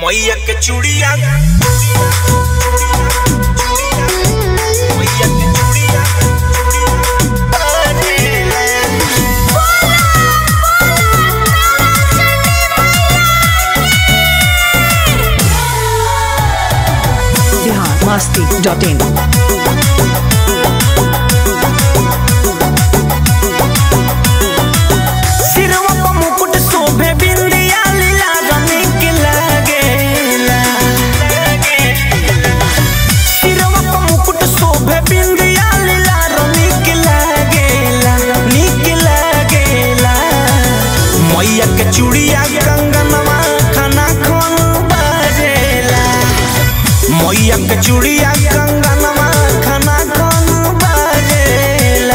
मैया के चूड़िया मैया के चूड़िया बिहार मस्ती डॉट इन सिरवा पर मुकुट शोभे बिंदिया लीला रनिक लागेला सिरवा पर मुकुट शोभे बिंदिया लीला रनिक लागेला निक लागेला मैया के चूड़िया कंगनवा खाना खोन बाजेला मैया के चूड़िया कंगनवा खाना खोन बाजेला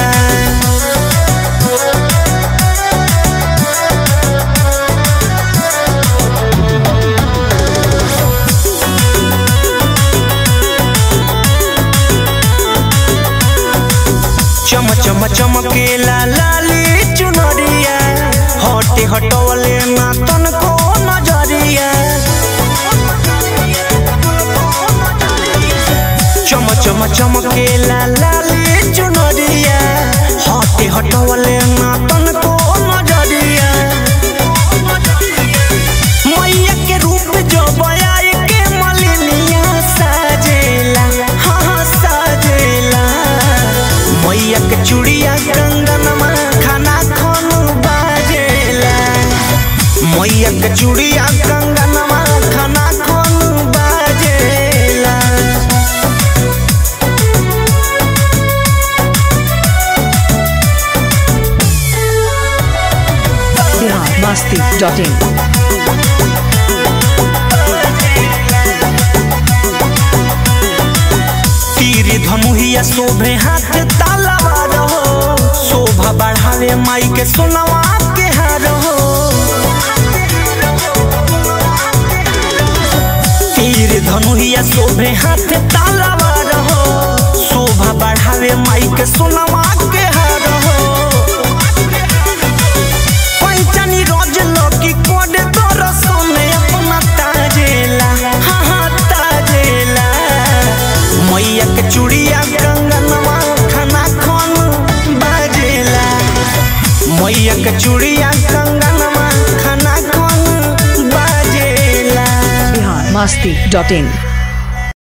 चम चम चमकेला लाली चुनरिया हटे हटवले ना तनको नजरिया चम चम चमकेला लाली चुनरिया हटे हटवले ना तनको नजरिया मैया के रूप जो बयाई के मलिनिया साजेला हाँ हाँ साजेला मैया के चूड़िया कंगनमा खाना खन बाजेला मैया के चूड़िया कंगनमा खाना खन बाजेला बिहार मस्ती डॉट इन तीर धनुहिया शोभे हाथ तालावार हो शोभा बढ़ावे माई के सोनवा के हार हो तीर धनुहिया शोभे हाथ तालावार हो शोभा बढ़ावे माई के सोनवा के हार हो पैचानी रोज लकी कोड तोर सोने अपना ताजेला हाँ हाँ ताजेला मैया के चूड़िया कंगनवा खाना खन बाजेला मैया के चूड़िया कंगनवा खाना खन बाजेला बिहार मस्ती डॉट इन